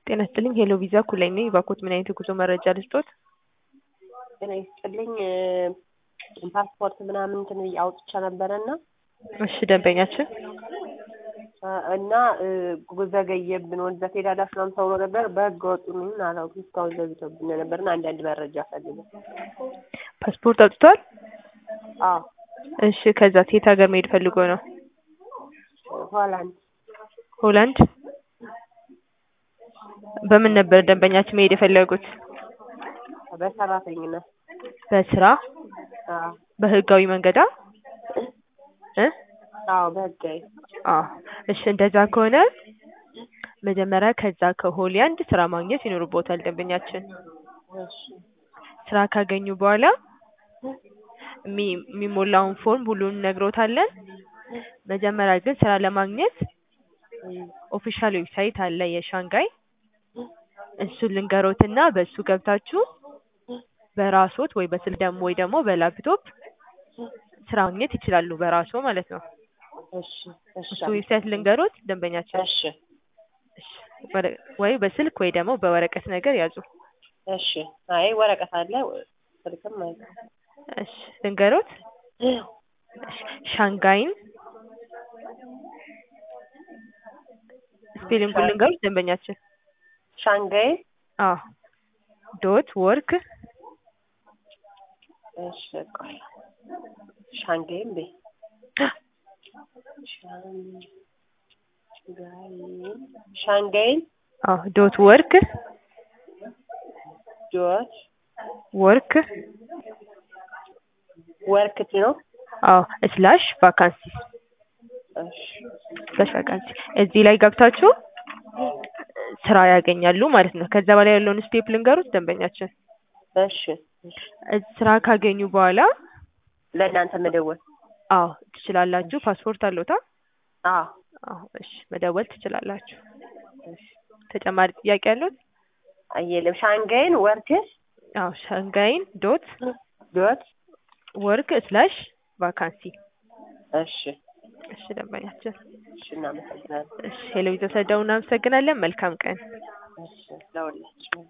ጤና ይስጥልኝ ሄሎ ቪዛ ኩላይ ነኝ። እባክዎት ምን አይነት የጉዞ መረጃ ልስጦት? ጤና ይስጥልኝ ፓስፖርት ምናምን እንትን አውጥቼ ነበረ እና እሺ ደንበኛችን እና ዘገየብን ወደዛ ትሄዳላችሁ ምናምን ተብሎ ነበር። በህገ ወጡ ምን አላውቅም እስካሁን ዘግቶብን ነበር እና አንዳንድ መረጃ ፈልገን። ፓስፖርት አውጥቷል? አዎ እሺ ከዛ የት ሀገር መሄድ ፈልጎ ነው? ሆላንድ ሆላንድ በምን ነበር ደንበኛችን መሄድ የፈለጉት? በሰራተኝነት በስራ አዎ በህጋዊ መንገዳ እ አዎ በህጋዊ አዎ እሺ እንደዛ ከሆነ መጀመሪያ ከዛ ከሆላንድ ስራ ማግኘት ይኖርቦታል ደንበኛችን። እሺ ስራ ካገኙ በኋላ የሚ- የሚሞላውን ፎርም ሁሉን እነግሮታለን። መጀመሪያ ግን ስራ ለማግኘት ኦፊሻል ዌብሳይት አለ የሻንጋይ እሱን ልንገሮትና በሱ ገብታችሁ በራስዎት ወይ በስልክ ደግሞ ወይ ደግሞ በላፕቶፕ ስራ ማግኘት ይችላሉ በራስዎ ማለት ነው። እሺ እሺ እሱ ዌብሳይት ልንገሮት ደንበኛችን እሺ እሺ፣ ወረ- ወይ በስልክ ወይ ደግሞ በወረቀት ነገር ያዙ። እሺ አይ ወረቀት አለ ስልክም አለ እሺ ልንገሮት። እሺ፣ ሻንጋይን ስፔሊንጉን ልንገሮት ደንበኛችን። ሻንጋይ አዎ ዶት ወርክ እሺ ቆይ ሻንጋይ እንዴ ሻንጋይ ሻንጋይን አዎ ዶት ወርክ ዶት ወርክ ወርክት ነው አዎ ስላሽ ቫካንሲ እሺ ስላሽ ቫካንሲ እዚህ ላይ ገብታችሁ ስራ ያገኛሉ ማለት ነው። ከዛ በላይ ያለውን ስቴፕ ልንገሩት ደንበኛችን። እሺ እሺ እ- ስራ ካገኙ በኋላ ለእናንተ መደወል አዎ ትችላላችሁ። ፓስፖርት አለዎታ? አዎ አዎ እሺ መደወል ትችላላችሁ። ተጨማሪ ጥያቄ ያሉት? አየለም ሻንጋይን ወርክ አዎ ሻንጋይን ዶት ዶት ወርክ ስላሽ ቫካንሲ እሺ እሺ ደንበኛችን። እሺ እናመሰግናለን እሺ ሄሎ ቪዛ ስለደወሉ እናመሰግናለን። መልካም ቀን። እሺ ለሁላችሁ